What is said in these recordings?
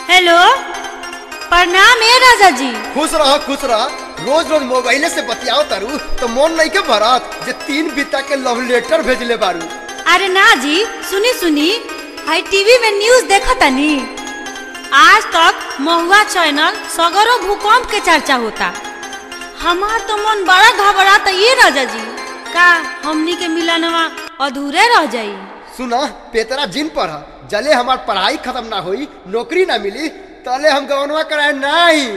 Hello प्रणाम ए राजा जी खुश रह खुश रह रोज रोज मोबाइले से बतियाओ तारू तो मन नहीं के भरत जे तीन बीता के लव लेटर भेजले बारू अरे ना जी सुनी सुनी हाई टीवी में न्यूज देखा तनी आज तक महुआ चैनल सगरो भूकंप के चर्चा होता हमार तो मन बड़ा घबराता ये राजा जी का हमनी के मिलनवा अधूरे रह जाई सुना पेतरा जिन पर ह। जले हमार पढ़ाई खत्म ना होई नौकरी ना मिली तले हम गवनवा कराए नहीं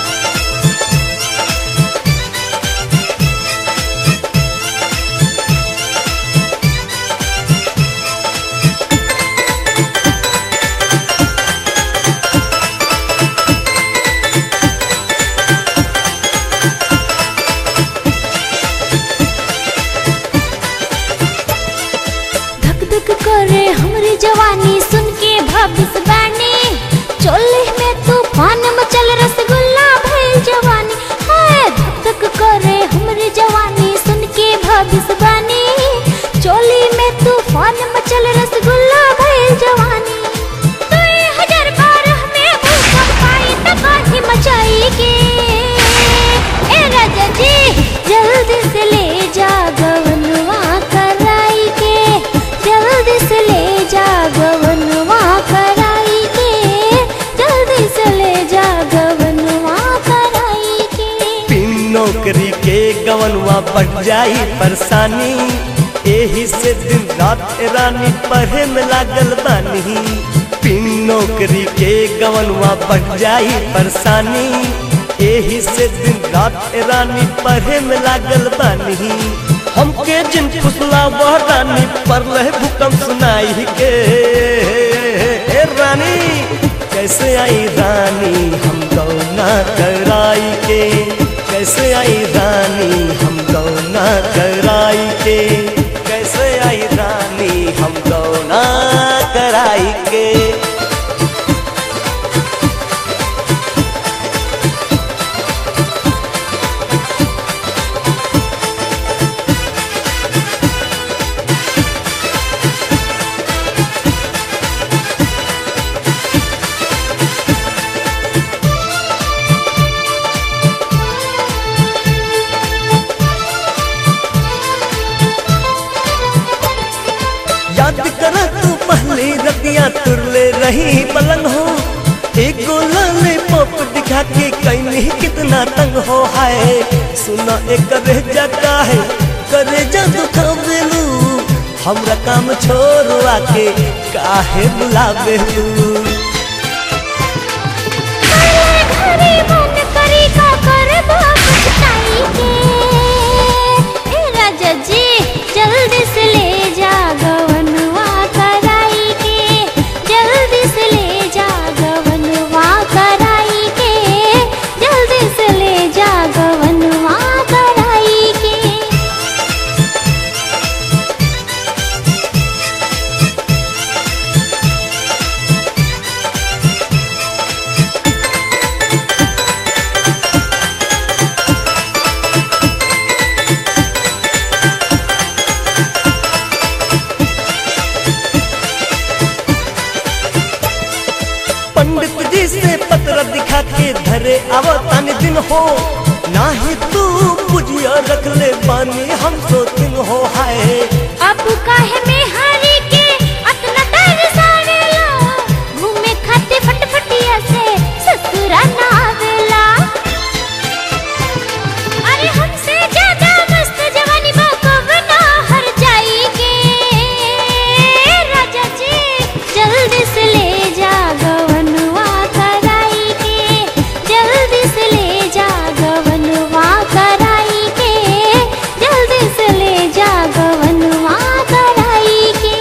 धक धक करे हमरी जवानी सुन के भविष्यवाणी चोले में तूफान मचल रसगुल्ला भइल जवानी हाय धक धक करे हमरी जवानी सुन के भविष्यवाणी चोली में तूफान मचल रसगुल्ला भइल जवानी दुई हजार बारह में भूकंप आई तबाही मचाई के ए राजा जी जल्दी से ले जा गवनवा कराई के जल्दी से ले जा गवनवा कराई के जल्दी से ले जा गवनवा कराई के बिन नौकरी के गवनवा बढ़ जाई परेशानी एही से दिन रात रानी पढ़े में लागल बानी बिन नौकरी के गवनवा बढ़ जाई परेशानी एही से दिन रात रानी पढ़े में लागल बानी हमके जिन फुसला वह रानी पर लह भूकंप सुनाई के ए रानी कैसे आई रानी हम गौना कराई के कैसे आई रानी हम गौना कराई के कैसे आई रानी हम गौना कराई के याद कर तू पहले रतिया तुरले रही पलंग हो एक लाले पप दिखा के कहीं कितना तंग हो हाय सुना एक रेजा का है करे जा दुखा बेलू हमरा काम छोड़ आके काहे बुलावेलू घरे मन करी का करबो पछताई के ए राजा जी जल्दी से ले जा गवनवा कराई के जल्दी से ले जा गवनवा कराई के जल्दी से ले जा गवनवा कराई के पंडित जी से पत्र दिखा के धरे अवतान दिन हो नाही तू बुझिया रख ले बानी हम सो दिन हो हाय अब काहे में हारी के अतना तरसावेला घूमे खाते फटफटिया से ससुरा ना आवेला अरे हमसे ज्यादा मस्त जवानी बा कवना हर जाई के राजा जी जल्दी से ले जा गवनवा कराई के जल्दी से ले जा गवनवा कराई के जल्दी से ले जा गवनवा कराई के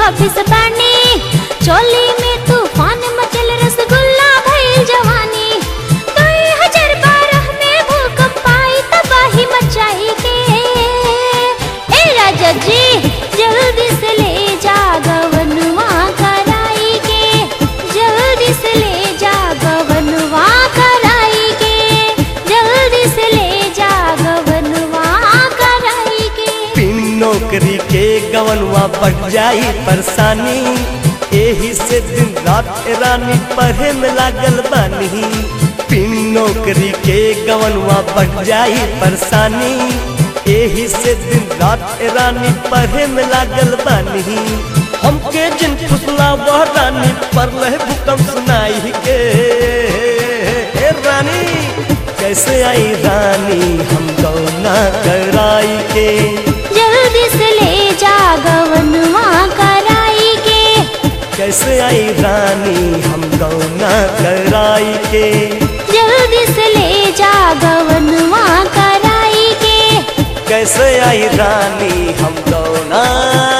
भविष्य बानी चोली में तूफान मचल रसगुल्ला भइल जवानी दो हजार बारह में भूकंप आई तबाही मचाई के ए राजा जी जल्दी से ले जा गवनवा कराई के जल्दी से ले जा गवनवा कराई के जल्दी से ले जा गवनवा कराई के बिन नौकरी के गवनवा बढ़ जाई परेशानी एही से दिन रात रानी पढ़े में लागल बानी बिन नौकरी के गवनवा बढ़ जाई परेशानी एही से दिन रात रानी पढ़े में लागल बानी हमके जिन फुसला वह रानी पर रहे भूकंप सुनाई के ए रानी कैसे आई रानी हम गौना कराई के जल्दी से ले जा गवनवा कराई के कैसे आई रानी हम गौना कराई के जल्दी से ले जा गवनवा कराई के कैसे आई रानी हम गौना